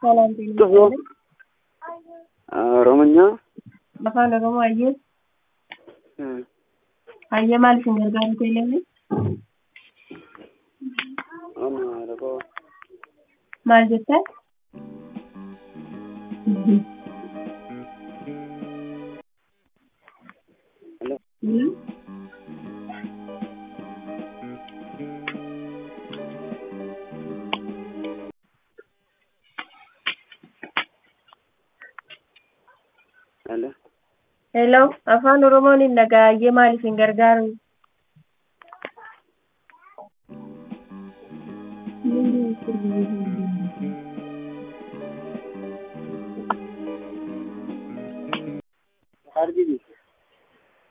ሰላም ጤና ጥሩ ኦሮምኛ afaan oromoo hayyee hayyee maal isin gargaaru teellee maal jettan Hello, afaan oromoon hin dhagaa hayyee maal isin gargaaru Argiti.